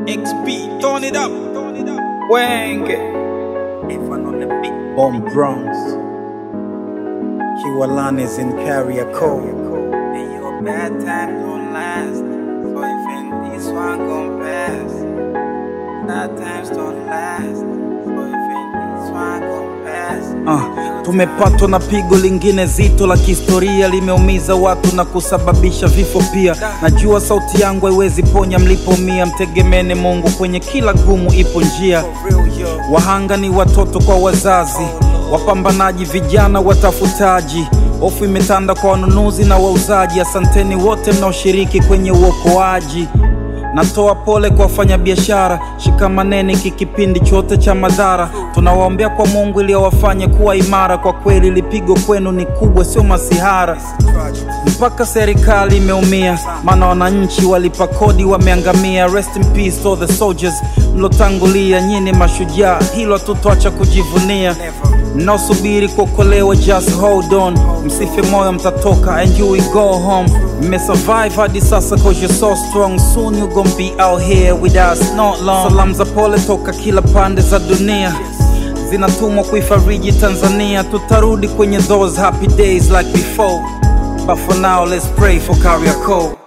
XP, turn it up. Wenge Bomb Bronx Kiwalanis in Kariakoo And your bad time don't last. So if this one gon' pass, bad times don't last. So if this one gon' pass. Ah, tumepatwa na pigo lingine zito la kihistoria, limeumiza watu na kusababisha vifo pia. Najua sauti yangu haiwezi ponya mlipomia, mtegemene Mungu, kwenye kila gumu ipo njia. For real, yo. Wahanga ni watoto kwa wazazi, wapambanaji, vijana watafutaji. Hofu imetanda kwa wanunuzi na wauzaji. Asanteni wote mnaoshiriki kwenye uokoaji. Natoa pole kwa wafanyabiashara, shikamaneni hiki kipindi chote cha madhara. Tunawaombea kwa Mungu ili awafanye kuwa imara. Kwa kweli lipigo kwenu ni kubwa, sio masihara. Tragedy. Mpaka serikali imeumia, maana wananchi walipa kodi wameangamia. Rest in peace all the soldiers mlotangulia, nyini mashujaa, hilo hatutoacha kujivunia. Never. Mnaosubiri kuokolewa, just hold on, msife moyo, mtatoka and you will go home. Mmesurvive hadi sasa cause you're so strong, soon you gon' be out here with us not long. Salamu za pole toka kila pande za dunia zinatumwa kuifariji Tanzania, tutarudi kwenye those happy days like before, but for now let's pray for Kariakoo.